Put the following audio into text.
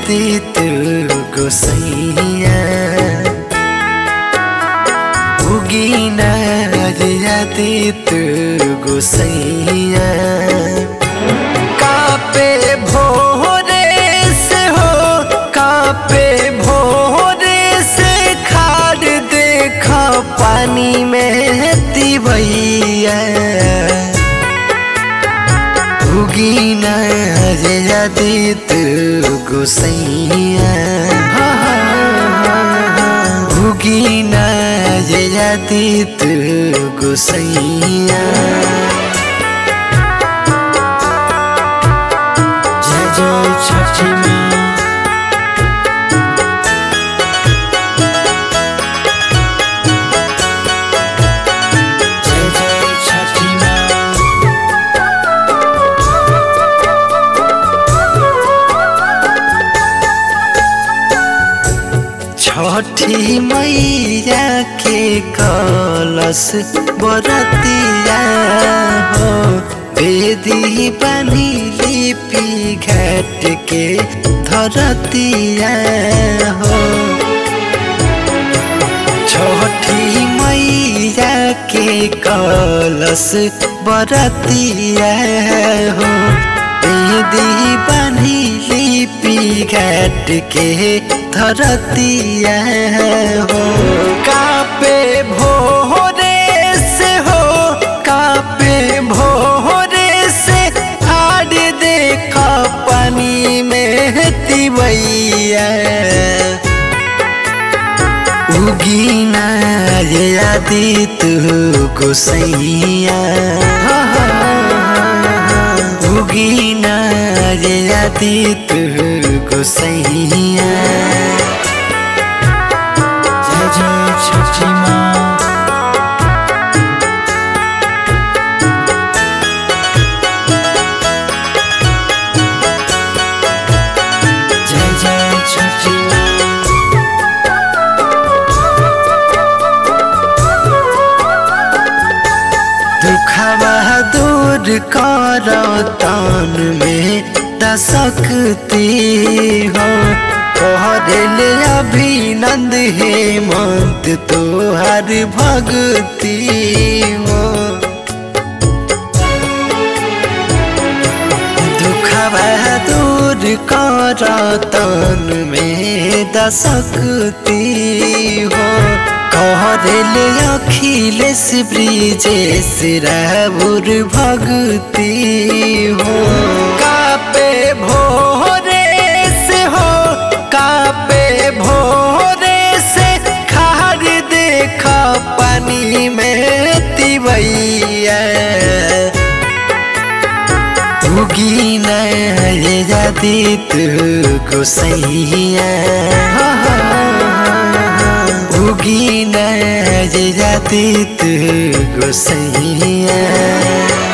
आदित गोसैया उगीना रे आदित गोसैया कापे भोरे से हो कापे भोरे से खाड़ देखा पानी में तिवैया उगीना रे आदित गोसैया उगीना रे आदित गोसैया जय जय छठी माँ जय जय छठी माँ छठी मैया के कलश बरतिया हो बेदी पानी लिपि घाट के धरतिया हो छठी मैया के कलश बरतिया हो बेदी पानी लिपि घाट के धरतिया हो कापे भोरे से हो कापे भोरे से आड़ देख पानी में तिवैया उगीना ये आदित गोसैया उगीना ये आदित गोसैया जय जय छठी माँ जय जय छठी माँ दुखवा दूर कर तान में दशक्ति हो कहले अभिनंद हेमंत तोहर भक्ति हो दुखवा दूर कर तन में दशक्ति हो कहले अखिलेश ब्रिजेश राबुर भक्ति हो कापे भोरे से हो कापे भोरे से खार देख पानी में तिवैया उगीना ये आदित गोसैया उगीना ये आदित गोसैया